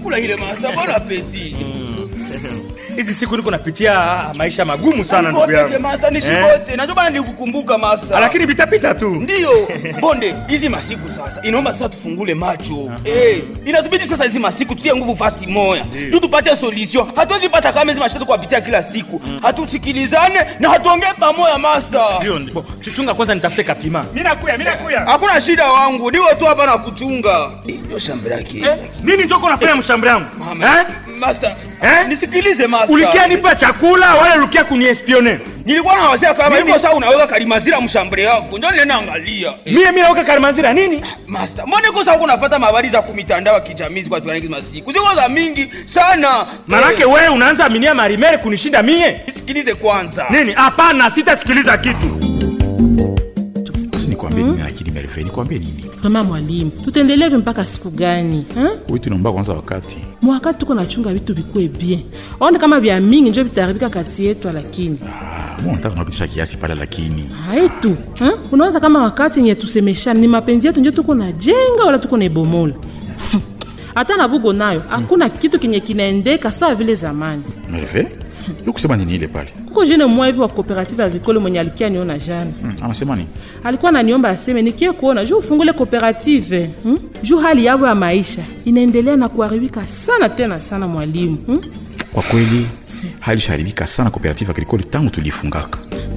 kula ile masta bona apeti hizi siku niko napitia maisha magumu sana ndugu Nipoteke yangu masta nishibote najua bana nikukumbuka masta lakini vitapita tu ndiyo bonde hizi masiku sasa inaomba sasa tufungule macho Eh, inatubidi sasa hizi masiku tutie nguvu fasi moya juu tupate solution hatuwezi pata kama hizi mashita kuwapitia kila siku hatusikilizane na hatuongee pamoja master ndio ndio. chuchunga kwanza nitafute kapima mimi nakuya mimi nakuya hakuna shida wangu niwe tu hapa na kuchunga ndio shamba lake eh, nini njoko nafanya mshamba yangu eh? master Eh? nisikilize master ulikia nipa chakula wala ulikia kuniespione nilikuwa na wasia kama hivyo sasa unaweka kalimazira mshambre yako ndio nenda angalia mie mimi nauka kalimanzira nini master mbona iko sasa unafuata habari za kumitandao ya kijamii kwa tuaniki masiku ziko za mingi sana manake Eh, wewe unaanza aminia marimere kunishinda mie nisikilize kwanza nini hapana sitasikiliza kitu basi nikwambie nini lakini merefe nikwambie nini Mama mwalimu, tutaendelea mpaka siku gani ha? wewe tunaomba kwanza wakati mwakati tuko nachunga vitu vikue bien aone kama vya mingi njo vitaribika kati yetu lakini ah, mbona nataka unapitisha kiasi pale lakini haitu ha? unaweza kama wakati nye tusemeshana ni mapenzi yetu njo tuko na jenga wala tuko na ibomola hata na bugo nayo hakuna kitu kenye kinaendeka sawa vile zamani merefe yo kusema nini ile pale kuko jene mwa hivi wa cooperative agricole mwenye alikia niona jana hmm, anasema nini alikuwa ananiomba aseme nikie kuona juu ufungule cooperative hmm? juu hali yabo ya maisha inaendelea na kuharibika sana tena sana mwalimu hmm? kwa kweli hali ishaharibika sana cooperative agricole tangu tulifungaka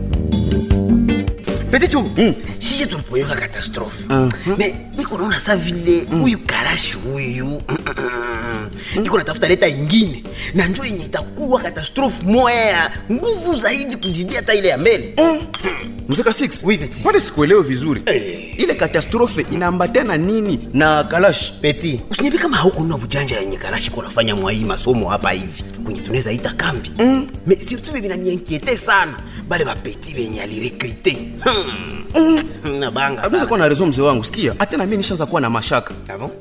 Petit chum, sije tulipoyoka katastrofe me niko naona sa vile huyu karashi huyu niko natafuta leta ingine na njo yenye itakuwa katastrofe moya ya nguvu zaidi kuzidia hata ile ya mbele mzeka 6 Oui, petit. pale sikuelewe vizuri Eh. ile katastrofe inaambatana nini na kalash peti usiniambie kama haukunua bujanja yenye karashi kunafanya mwai masomo hapa hivi kwenye tunaweza ita kambi mm. me surtout vile vinanienkiete sana bale bapeti venye alirekrite hmm. nabanga abisa sana. kuwa na rezo mzee wangu sikia hata na mimi nishaanza kuwa na mashaka Ah bon?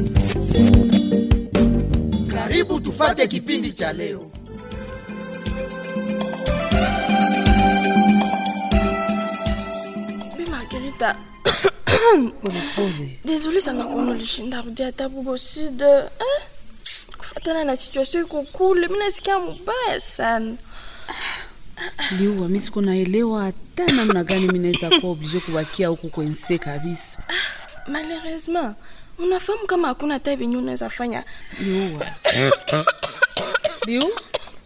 karibu tufate kipindi cha leo Bi Margarita. Désolée sana kuona ulishinda rudia hata bubo sud. Eh? Kufatana na situation iko kule, mimi nasikia mubaya sana. liua mi siku naelewa hata namna gani mi naweza kuwa oblige kubakia huku kwense kabisa Malheureusement, unafahamu kama hakuna hata venye unaweza fanya. liua liu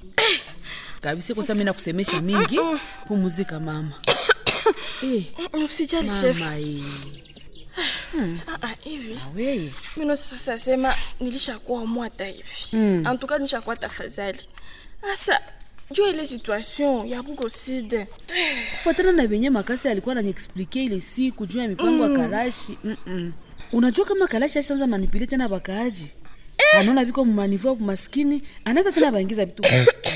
kabisa kosa mi nakusemesha mingi pumuzika mama Eh, Usijali chef. mama eh. Ah ah, hivi. weye Mimi sasa sema nilishakuwa mwa hata hivi. Mm. En tout cas nishakuwa tafadhali. Asa jua ile situation ya bugo sud. kufuatana na venye makasi alikuwa ananiexplike ile siku juu ya mipango ya kalashi Mm-mm. unajua kama kalashi ashaanza manipule tena bakaaji anaona viko mumanivo maskini anaweza tena baingiza vitu maskini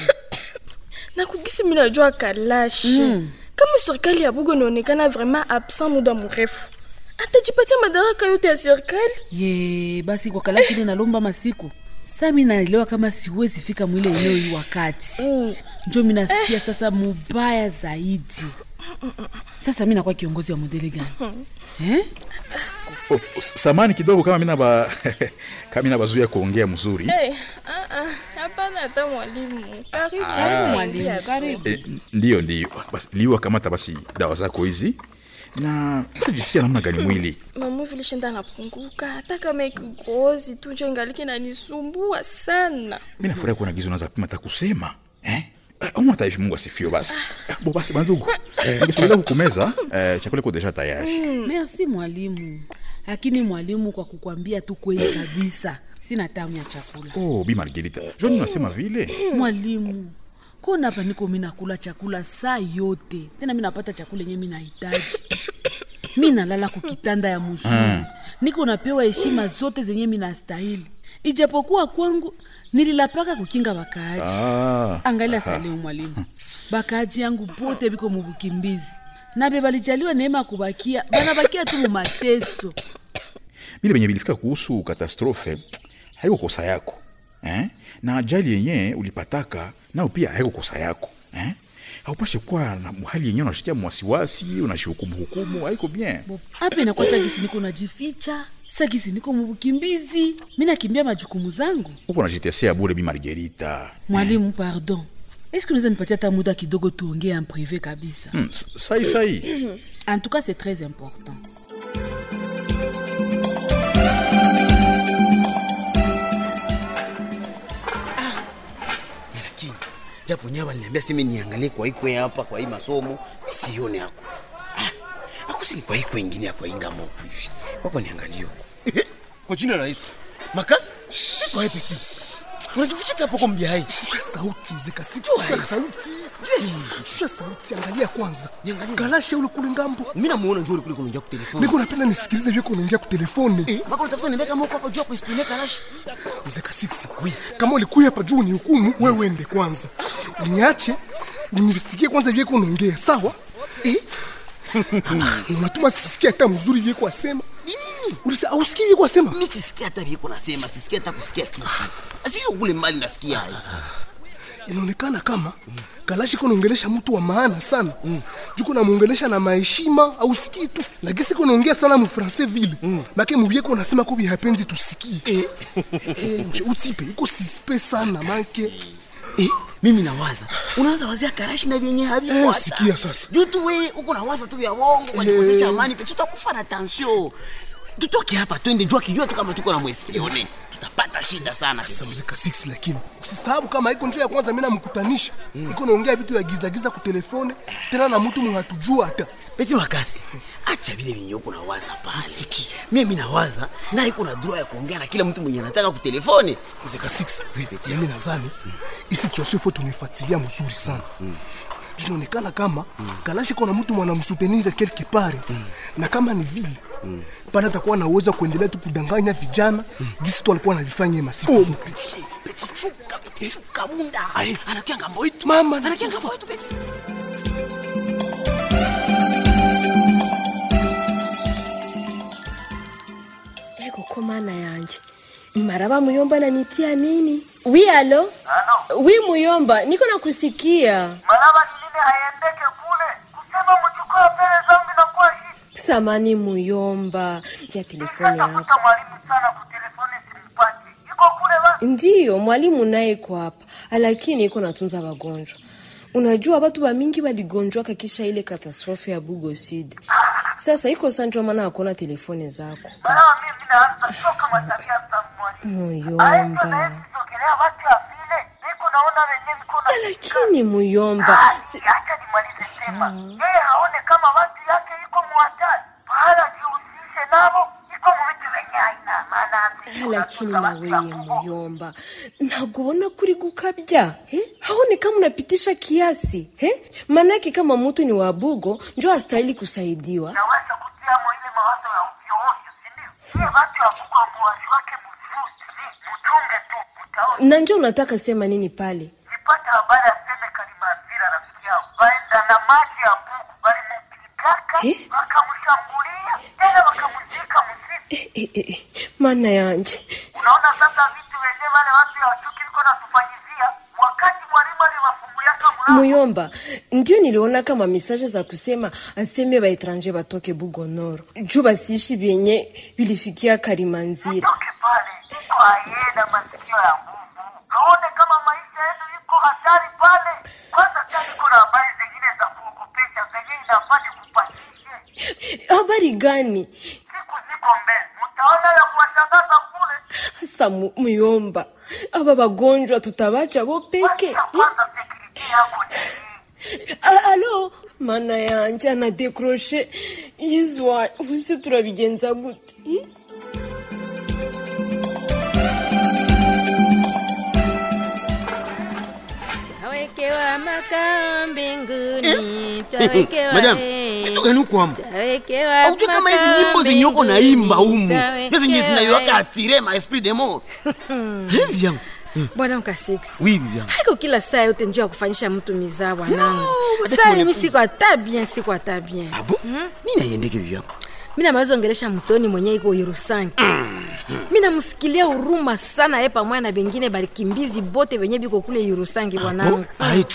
na kugisi mi najua kalashi mm. kama serikali ya bugo inaonekana vraiment absent muda mrefu atajipatia madaraka yote ya serikali ye basi kwa kalashi ile nalomba masiku sa mi naelewa kama siwezi fika mwile eneo hii wakati Mm. njo mi nasikia sasa mubaya zaidi sasa mi nakuwa kiongozi wa modele gani eh? oh, samani kidogo kama mina ba kama mina bazuia kuongea mzuri Eh, ah, ah, hapana hata mwalimu karibu Karibu Ah, mwalimu, ingia tu. karibu. eh, ndiyo ndiyo basi liwa kamata basi dawa zako hizi na tajisikia namna gani mwili mamu vilishinda napunguka hata kama ikikozi tu njo ingaliki nanisumbua sana mi nafurahi kuona gizo naza pima hata kusema eh? auma taishi mungu asifio basi bo basi bandugu ningesogelea kukumeza eh, chakula iko deja tayari merci mwalimu lakini mwalimu kwa kukwambia tu kweli kabisa sina tamu ya chakula oh bi margerita joni unasema vile mwalimu kona hapa niko mi nakula chakula saa yote tena mi napata chakula yenye mi nahitaji mi nalala kukitanda ya mzuri niko napewa heshima zote zenye mi nastahili ijapokuwa kwangu nililapaka kukinga bakaaji ah, angalia saleu mwalimu bakaaji yangu bote biko mubukimbizi nabe balijaliwa neema ya kubakia banabakia tu mumateso bile benye bilifika kuhusu katastrofe haiko kosa yako eh? na ajali yenye ulipataka nao pia haiko kosa yako eh? haupashe kuwa na hali yenye unashitia mwasiwasi unashihukumu hukumu haiko bien ape nakwasa gisi niko najificha sakisi niko mubukimbizi mi nakimbia majukumu zangu uko najitesea bure bi margerita mwalimu pardon eske unaweza nipatia hata muda kidogo tuongee en privé kabisa hmm, sai sai en tout cas c'est très important lakini japo nyawa aliniambia simi niangalie kwa ikwe hapa kwa hii masomo sione ako ah, ako sini kwa ikwe ingine ya kwa inga moku hivi wako niangalie huko kwa jina la Yesu makasi kwa hii peti unajifuchika hapo kwa mbia hai shusha sauti mzee kasiki shusha sauti shusha sauti angalia kwanza galashe ule kule ngambo mimi namuona njoo kule kunaongea kwa telefoni niko napenda nisikilize vyeko unaongea kwa telefoni eh mako natafuta niweka moko hapo juu hapo ispine kalashi mzee kasiksi kama ulikuya hapa juu ni hukumu wewe uende kwanza uniache nisikie kwanza vyeko unaongea sawa eh unatuma sisikie hata mzuri vyeko asema ulisa ausikii vyeko asema mimi sisikia hata vyeko nasema sisikia hata kusikia kitu asio kule mbali nasikia hai inaonekana kama kalashi konaongelesha mtu wa maana sana mm. juko namwongelesha na maheshima ausikii tu lakini siko naongea sana mufrancais vile mm. make mubyeko nasema ko bihapenzi tusikie eh. eh, nje usipe iko sispe sana make eh, mimi nawaza unaanza wazia karashi na vyenye havipo eh, hata. sikia sasa juu tu we uko nawaza tu vya wongo kwa kikosi cha amani pe tutakufa na tension tutoke hapa twende jua kijua tu kama tuko na mwesione tutapata shida sana mzika 6 lakini usisahau kama iko njia ya kwanza mimi namkutanisha mm. iko naongea vitu ya giza giza ku telefone tena na mtu mhatujua hata peti wakasi acha vile vinyo uko nawaza pale siki mimi mimi nawaza na iko na droit ya kuongea na kila mtu mwenye anataka ku telefone mzika 6 peti mimi nadhani mm. hii situation faut tunaifuatilia mzuri sana mm tunaonekana kama mm. kalashi kona mtu mwanamsutenire quelque part mm. na kama ni vile mm. pale atakuwa na uwezo kuendelea tu kudanganya vijana mm. gisi tu alikuwa anavifanya masiku oh, peti peti shuka peti shuka bunda anakia ngambo yetu mama anakia ngambo yetu peti eko ko mana yanje maraba muyomba nanitia nini wi alo wi muyomba niko nakusikia maraba ni nini haiendeke kule kusema mchukua pele zangu inakuwa hii samani muyomba ya telefoni yako tafuta mwalimu sana ku telefoni simpati iko kule ba ndiyo mwalimu naye iko hapa lakini iko natunza wagonjwa unajua watu wamingi waligonjwaka kisha ile katastrofe ya bugo sud sasa iko sanjwa mana akona telefoni zako maraba mimi naanza shoka matabia za mwalimu muyomba sogelea watu ya vile niko naona wenye niko na lakini muyomba si... acha nimalize sema yeye haone kama watu yake iko muhatari pahala jihusishe navo iko muvitu venye haina maana lakini naweye muyomba nagubona kuri gukabya eh? haone kama unapitisha kiasi eh? manake kama mutu ni wabugo njo astahili kusaidiwa naweza kutiamo ile mawazo ya ovyoovyo sindio iye watu wabugo muwazi wake mzuri mutunge tu utaona na njo unataka sema nini pale nipata habari aseme kalimazira rafiki yao waenda na maji ya bugu walimupigaka Eh? wakamshambulia tena wakamuzika msitu eh, eh, eh. mana yanje unaona sasa vitu wenyewe wale watu ya watuki liko natufanyizia wakati mwalimu aliwafunguliaka mlango muyomba ndio niliona kama mesaje za kusema aseme baetranje batoke bugonoro juu basiishi vyenye vilifikia karimanzira toke pale iko ayena masikio ya nguvu aone kama maisha yetu iko hatari pale kwanza tena iko na habari zingine za kuogopesha zenye inafanya kupatishe habari gani siku ziko mbele mtaona ya kuwashangaza kule hasa mu- muyomba aba bagonjwa tutabacha bo peke kwanza sekuriti yako ni A- alo mana yanje anadekroshe yezwa use turabigenza gute Eh? Tawekewa makao mbinguni, tawekewa madam eh, itoka ni kwamba tawekewa aujue kama hizi makao nyimbo zenye uko naimba humu mbinguni, ndio zenye tawekewa, zinaiwaka eh. atire ma esprit de mort hindi yangu bwana mkasix oui bibi yangu haiko kila saa yote njuu ya kufanyisha mtu mizaa bwanangu madame saa mon mimi épouse. siko hata bien siko hata bien abo nini aiendeke bibi yangu mi namaweza ongelesha mtoni mwenye iko Yerusangi mi namsikilia huruma sana ye pamoja na bengine balikimbizi bote venye biko kule Yerusangi bwanangu aitu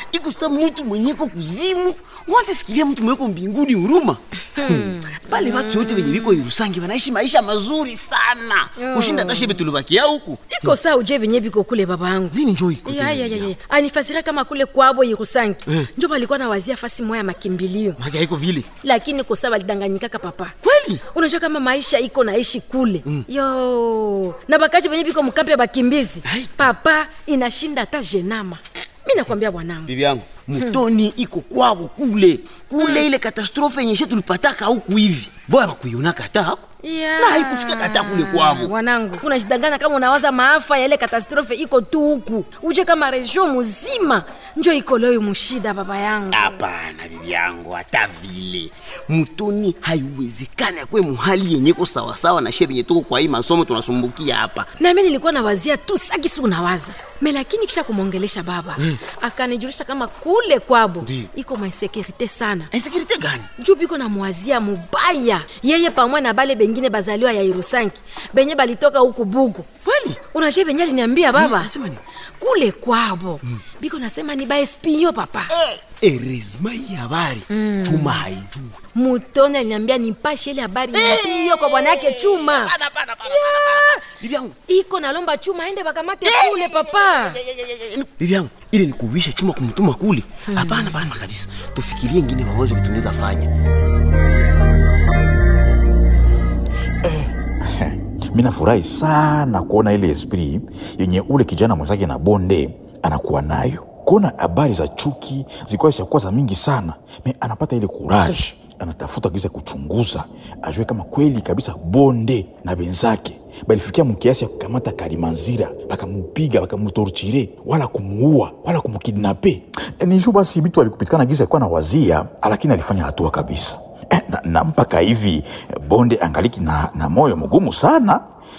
iko sa mtu mwenyeko kuzimu wasisikilia mtu mweko mbinguni huruma hmm. pale watu yote venye viko irusangi wanaishi maisha mazuri sana Mm. kushinda hata shebe tulibakia huku iko saa uje venye viko kule baba yangu nini njo iko Ya, ya, ya, ya. anifasiria kama kule kwabo irusangi Eh. njo balikuwa na wazia fasi moya makimbilio maki haiko vile lakini kosa balidanganyikaka papa kweli unajua kama maisha iko naishi kule mm. yo na bakaji benye biko mkampi ya bakimbizi papa inashinda hata jenama mi nakwambia bwanangu bibi yangu mutoni iko kwabo kule kule ile katastrofe yenye she tulipataka huku hivi boya bakuionaka hata hako Yeah. na haikufika hata kule kwabo mwanangu unajidanganya kama unawaza maafa ya ile katastrofe iko tu huku uje kama region muzima njo iko leo mushida baba yangu hapana bibi yangu hata vile mutoni haiwezekani akwe muhali yenye ko sawasawa na she venye tuko kwa hii masomo tunasumbukia hapa nami nilikuwa nawazia tu sakisi unawaza me lakini kisha kumwongelesha baba Mm. akanijulisha kama kule kwabo Ndiyo. iko mainsekurite sana insekurite gani juu biko namwazia mubaya yeye pamwe na bale bengine bazaliwa ya irusanki benye balitoka huku bugu kweli unajua benye aliniambia baba Mm, nasema nini? kule kwabo biko nasema ni baespio papa eresma hii habari chuma haijuu mutoni aliniambia nipashe ile habari hiyo kwa bwana yake chuma Yeah. bibi yangu iko nalomba chuma aende bakamate kule papa bibi yangu ile ni kuvisha chuma kumtuma kule hapana hapana kabisa tufikirie ingine mawazo tunaweza fanya mi nafurahi sana kuona ile esprit yenye ule kijana mwenzake na bonde anakuwa nayo kuona habari za chuki zilikuwa zishakuwa za mingi sana me anapata ile courage anatafuta kisa kuchunguza ajue kama kweli kabisa bonde na benzake balifikia mkiasi ya kukamata karimanzira bakamupiga bakamutorchire wala kumuua wala kumkidnape nishu basi vitu alikupitikana gisa alikuwa na wazia lakini alifanya hatua kabisa Eh, na, na mpaka hivi bonde angaliki na, na moyo mgumu sana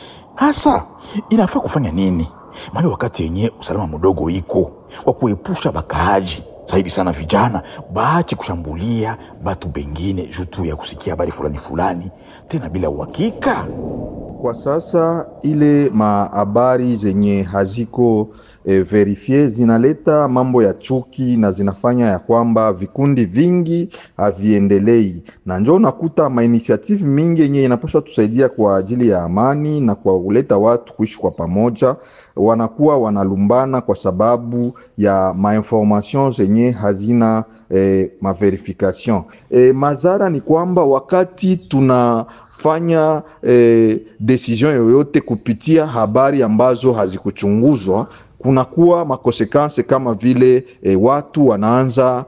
hasa inafaa kufanya nini mali wakati yenye usalama mdogo iko wa kuepusha bakaaji zaidi sana vijana baache kushambulia batu bengine juu tu ya kusikia habari fulani fulani tena bila uhakika Kwa sasa ile mahabari zenye haziko e, verifie zinaleta mambo ya chuki na zinafanya ya kwamba vikundi vingi haviendelei, na njo unakuta mainitiative mingi yenye inapaswa tusaidia kwa ajili ya amani na kwa kuleta watu kuishi kwa pamoja, wanakuwa wanalumbana kwa sababu ya mainformation zenye hazina e, maverification. E, madhara ni kwamba wakati tuna fanya eh, decision yoyote kupitia habari ambazo hazikuchunguzwa kunakuwa makonsekanse kama vile eh, watu wanaanza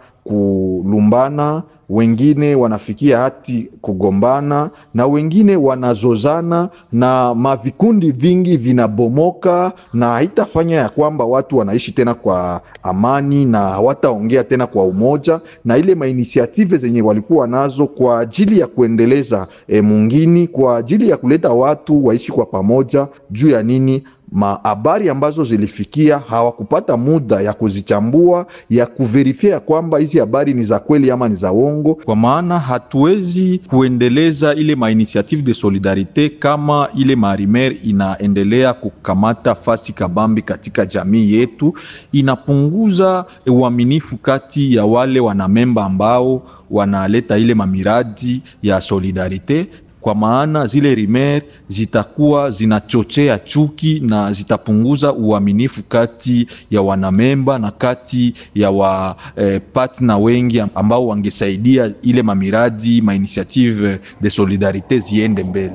kulumbana wengine wanafikia hati kugombana na wengine wanazozana na mavikundi vingi vinabomoka na haitafanya ya kwamba watu wanaishi tena kwa amani na hawataongea tena kwa umoja na ile mainisiative zenye walikuwa nazo kwa ajili ya kuendeleza e, mungini kwa ajili ya kuleta watu waishi kwa pamoja juu ya nini mahabari ambazo zilifikia hawakupata muda ya kuzichambua ya kuverifia ya kwamba hizi habari ni za kweli ama ni za uongo, kwa maana hatuwezi kuendeleza ile mainitiative de solidarite kama ile marimer inaendelea kukamata fasi kabambi katika jamii yetu, inapunguza uaminifu kati ya wale wanamemba ambao wanaleta ile mamiradi ya solidarite kwa maana zile rimer zitakuwa zinachochea chuki na zitapunguza uaminifu kati ya wanamemba na kati ya wa eh, partner wengi ambao wangesaidia ile mamiradi mainitiative de solidarite ziende mbele.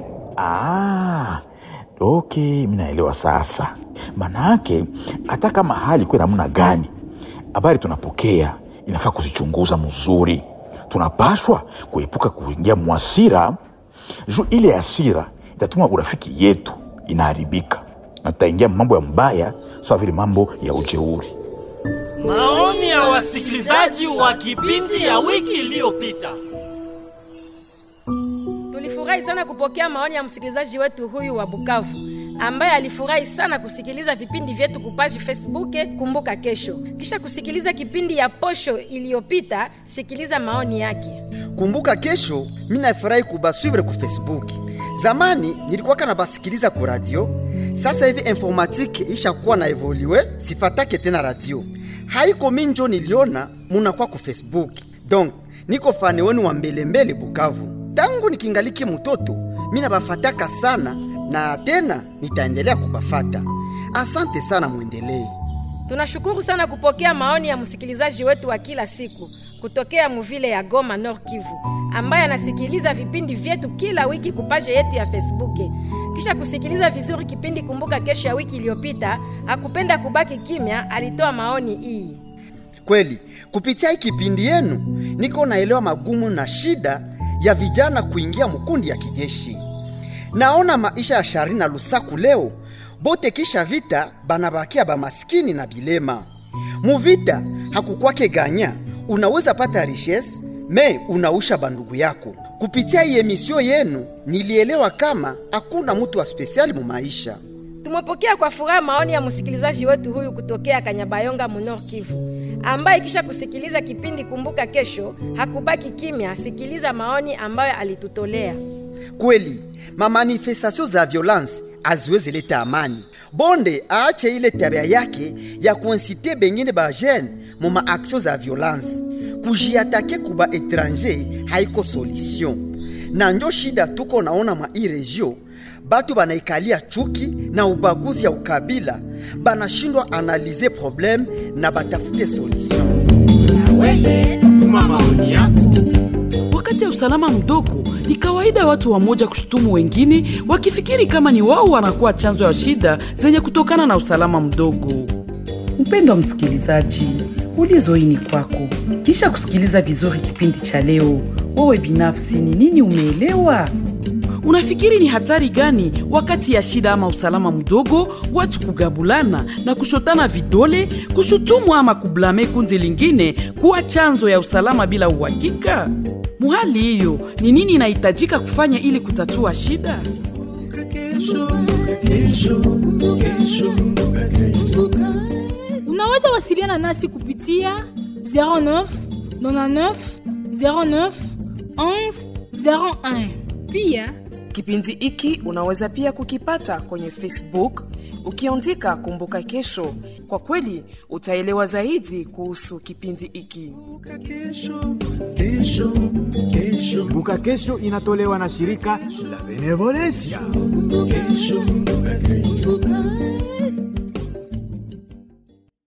ah, okay mi naelewa sasa maanaake hata kama hali kuwe namna gani habari tunapokea inafaa kuzichunguza mzuri tunapashwa kuepuka kuingia mwasira juu ile hasira itatuma urafiki yetu inaharibika na tutaingia mambo ya mbaya sawa vile mambo ya ujeuri Maoni ya wasikilizaji wa kipindi ya wiki iliyopita. tulifurahi sana kupokea maoni ya msikilizaji wetu huyu wa bukavu ambaye alifurahi sana kusikiliza vipindi vyetu kupaji facebook kumbuka kesho kisha kusikiliza kipindi ya posho iliyopita sikiliza maoni yake kumbuka kesho mi nafurahi kubaswivre ku facebook zamani nilikuwaka na basikiliza ku radio sasa hivi informatike ishakuwa na evoluwe sifatake tena radio haiko minjo niliona munakuwa ku facebook donc niko fane wenu wa mbelembele bukavu tangu nikingaliki mtoto mina bafataka sana na tena nitaendelea kubafata asante sana mwendelee tunashukuru sana kupokea maoni ya msikilizaji wetu wa kila siku kutokea muvile ya goma nord kivu ambaye anasikiliza vipindi vyetu kila wiki kupaje yetu ya facebook kisha kusikiliza vizuri kipindi kumbuka kesho ya wiki iliyopita akupenda kubaki kimya alitoa maoni hii kweli kupitia hii kipindi yenu niko naelewa magumu na shida ya vijana kuingia mkundi ya kijeshi naona maisha ya shari na lusaku leo bote kisha vita banabakia bamaskini na bilema muvita hakukwake ganya unaweza pata richesse me unausha bandugu yako kupitia hii emisio yenu nilielewa kama hakuna mtu wa spesiali mu maisha tumepokea kwa furaha maoni ya msikilizaji wetu huyu kutokea kanyabayonga munor kivu ambaye kisha kusikiliza kipindi kumbuka kesho hakubaki kimya sikiliza maoni ambayo alitutolea kweli mamanifestasio za violence aziwezi leta amani bonde aache ile tabia yake ya kuinsite bengine bajene mu maaktio za violence kujiatake kuba etranger haiko solution na njo shida tuko naona mwa hii regio batu banaikalia chuki na ubaguzi ya ukabila banashindwa analize probleme na batafute solution Wakati ya usalama mdogo, ni kawaida watu wamoja kushutumu wengine wakifikiri kama ni wao wanakuwa chanzo ya shida zenye kutokana na usalama mdogo. Mpendwa msikilizaji, ulizo hii ni kwako. Kisha kusikiliza vizuri kipindi cha leo, wewe binafsi ni nini umeelewa? Unafikiri ni hatari gani wakati ya shida ama usalama mdogo, watu kugabulana na kushotana vidole, kushutumu ama kublame kundi lingine kuwa chanzo ya usalama bila uhakika? Muhali hiyo ni nini inahitajika kufanya ili kutatua shida? unaweza wasiliana nasi kupitia 09 99 09 11 01 pia kipindi hiki unaweza pia kukipata kwenye facebook ukiandika kumbuka kesho kwa kweli utaelewa zaidi kuhusu kipindi hiki kumbuka kesho inatolewa na shirika la benevolencia Kesho, kumbuka kesho.